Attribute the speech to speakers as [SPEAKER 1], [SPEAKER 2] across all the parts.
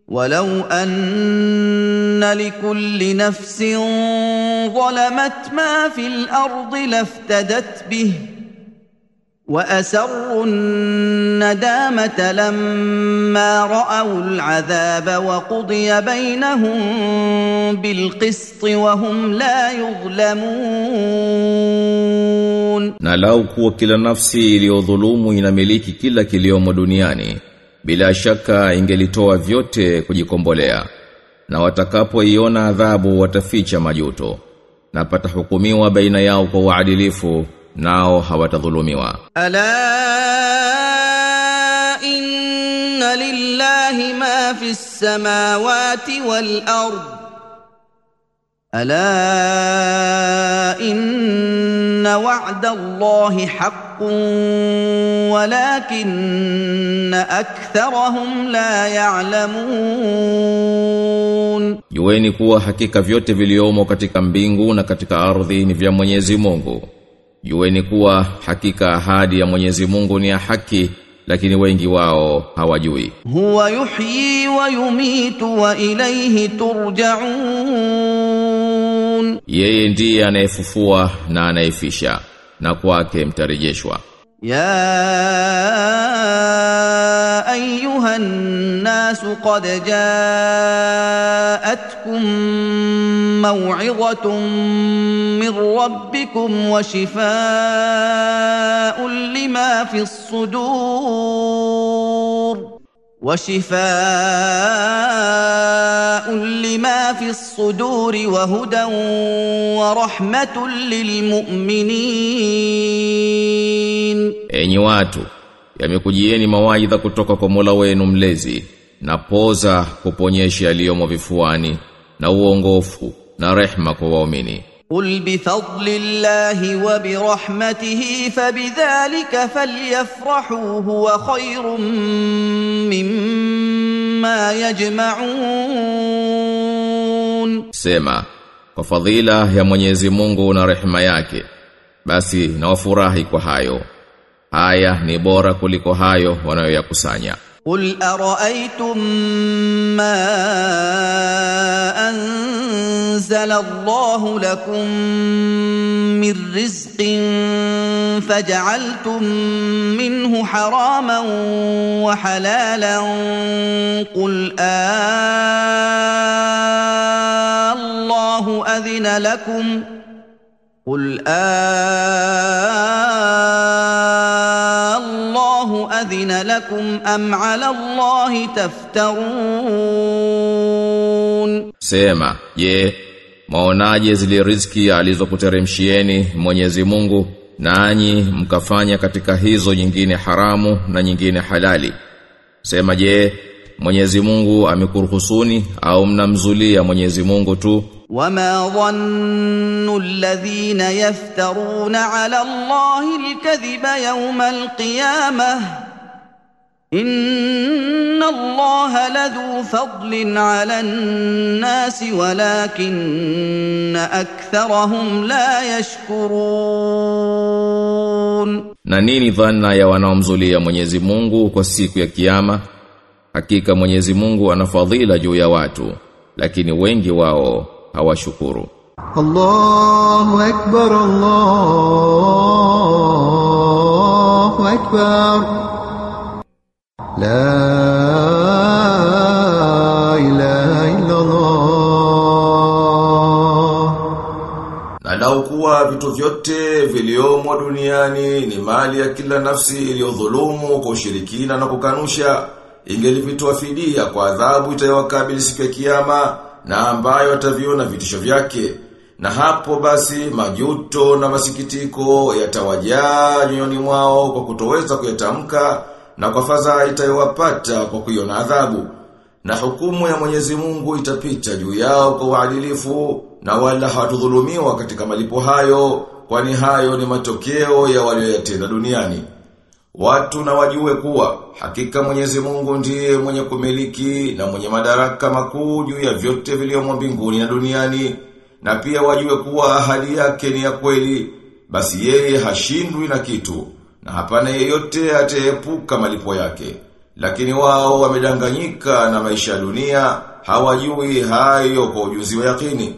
[SPEAKER 1] ولو ان لكل نفس ظلمت ما في الارض لافتدت به واسروا الندامه لما راوا العذاب وقضي بينهم بالقسط وهم لا يظلمون
[SPEAKER 2] Na lau kuwa kila nafsi iliyodhulumu inamiliki kila kiliomo duniani, bila shaka ingelitoa vyote kujikombolea. Na watakapoiona adhabu wataficha majuto. Na patahukumiwa baina yao kwa uadilifu, nao hawatadhulumiwa.
[SPEAKER 1] الا ان لله ما في السماوات والارض الا ان وعد الله حق ولكن اكثرهم لا يعلمون
[SPEAKER 2] Jueni kuwa hakika vyote viliomo katika mbingu na katika ardhi ni vya Mwenyezi Mungu. Jueni kuwa hakika ahadi ya Mwenyezi Mungu ni ya haki, lakini wengi wao hawajui.
[SPEAKER 1] هو يحيي ويميت واليه ترجعون
[SPEAKER 2] Yeye ndiye anayefufua na anayefisha, na kwake mtarejeshwa.
[SPEAKER 1] يا ايها الناس قد جاءتكم موعظه من ربكم وشفاء لما في الصدور وشفاء لما في الصدور وهدى ورحمه للمؤمنين
[SPEAKER 2] Enyi watu, yamekujieni mawaidha kutoka kwa Mola wenu mlezi, na poza kuponyesha yaliyomo vifuani, na uongofu, na rehma kwa waumini.
[SPEAKER 1] قل بفضل الله وبرحمته فبذلك فليفرحوا هو خير مما يجمعون
[SPEAKER 2] Sema, kwa fadhila ya Mwenyezi Mungu na rehema yake, basi na wafurahi kwa hayo. Haya ni bora kuliko hayo wanayoyakusanya.
[SPEAKER 1] قل ارايتم ما انزل الله لكم من رزق فجعلتم منه حراما وحلالا قل آه الله اذن لكم قل آه الله أذن لكم أم على الله تفترون
[SPEAKER 2] Sema, je, maonaje zile riziki alizokuteremshieni Mwenyezi Mungu nanyi mkafanya katika hizo nyingine haramu na nyingine halali? Sema je, Mwenyezi Mungu amekuruhusuni au mnamzulia Mwenyezi Mungu tu?
[SPEAKER 1] وما ظن الذين يفترون على الله الكذب يوم القيامة إن الله لذو فضل على الناس ولكن أكثرهم لا يشكرون
[SPEAKER 2] Na nini dhana ya wanaomzulia Mwenyezi Mungu kwa siku ya kiyama? Hakika Mwenyezi Mungu ana fadhila juu ya watu, lakini wengi wao hawashukuru.
[SPEAKER 3] الله أكبر الله أكبر لا إله إلا الله
[SPEAKER 2] Na lau kuwa vitu vyote viliomo duniani ni mali ya kila nafsi iliyodhulumu kwa ushirikina na kukanusha, ingelivitoa fidia kwa adhabu itayowakabili siku ya kiyama na ambayo ataviona vitisho vyake. Na hapo basi majuto na masikitiko yatawajaa nyoyoni mwao kwa kutoweza kuyatamka na kwa fadhaa itayowapata kwa kuiona adhabu. Na hukumu ya Mwenyezi Mungu itapita juu yao kwa uadilifu na wala hawatudhulumiwa katika malipo hayo kwani hayo ni matokeo ya walioyatenda duniani. Watu na wajue kuwa hakika Mwenyezi Mungu ndiye mwenye kumiliki na mwenye madaraka makuu juu ya vyote vilivyomo mbinguni na duniani na pia wajue kuwa ahadi yake ni ya kweli basi yeye hashindwi na kitu na hapana yeyote ataepuka malipo yake Lakini wao wamedanganyika na maisha ya dunia, hawajui hayo kwa ujuzi wa yakini.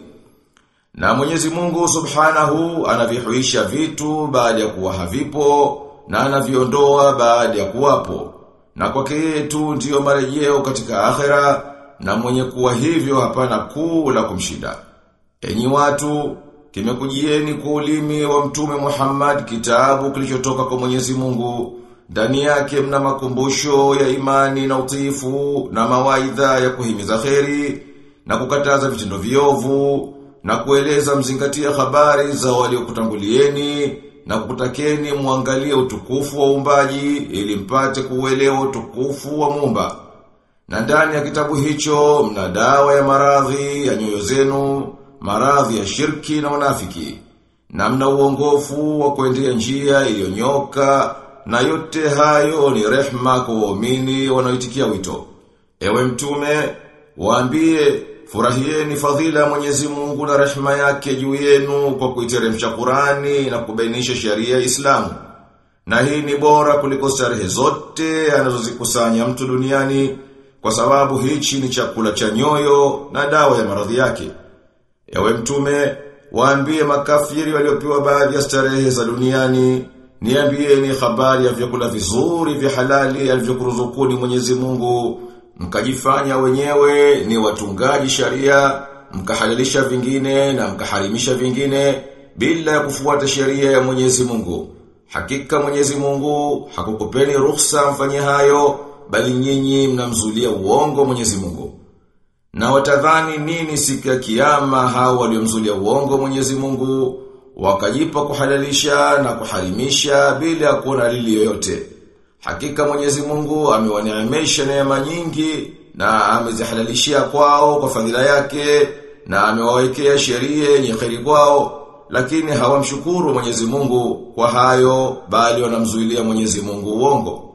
[SPEAKER 2] Na Mwenyezi Mungu Subhanahu anavihuisha vitu baada ya kuwa havipo na anaviondoa baada ya kuwapo. Na kwake yeye tu ndiyo marejeo katika akhera na mwenye kuwa hivyo hapana kuu la kumshinda. Enyi watu, kimekujieni kwa ulimi wa mtume Muhammad kitabu kilichotoka kwa Mwenyezi Mungu. Ndani yake mna makumbusho ya imani na utiifu na mawaidha ya kuhimiza kheri na kukataza vitendo viovu na kueleza mzingatia habari za waliokutangulieni na kukutakeni muangalie utukufu wa uumbaji ili mpate kuuelewa utukufu wa Muumba. Na ndani ya kitabu hicho mna dawa ya maradhi ya nyoyo zenu, maradhi ya shirki na unafiki. Na mna uongofu wa kuendea njia iliyonyoka na yote hayo ni rehma kwa waumini wanaoitikia wito. Ewe mtume, waambie furahieni fadhila ya Mwenyezi Mungu na rehma yake juu yenu kwa kuiteremsha Qurani na kubainisha sheria ya Islamu. Na hii ni bora kuliko starehe zote anazozikusanya mtu duniani kwa sababu hichi ni chakula cha nyoyo na dawa ya maradhi yake. Ewe mtume, waambie makafiri waliopewa baadhi ya starehe za duniani, niambieni habari ya vyakula vizuri vya halali alivyokuruzukuni Mwenyezi Mungu, mkajifanya wenyewe ni watungaji sharia, mkahalalisha vingine na mkaharimisha vingine bila ya kufuata sheria ya Mwenyezi Mungu. Hakika Mwenyezi Mungu hakukupeni ruhusa mfanye hayo, bali nyinyi mnamzulia uongo Mwenyezi Mungu. Na watadhani nini siku ya kiyama hao waliomzulia uongo Mwenyezi Mungu, wakajipa kuhalalisha na kuharimisha bila ya kuona dalili yoyote. Hakika Mwenyezi Mungu amewaneemesha neema nyingi na amezihalalishia kwao kwa fadhila yake na amewawekea sheria yenye kheri kwao lakini hawamshukuru Mwenyezi Mungu kwa hayo bali wanamzuilia Mwenyezi Mungu uongo.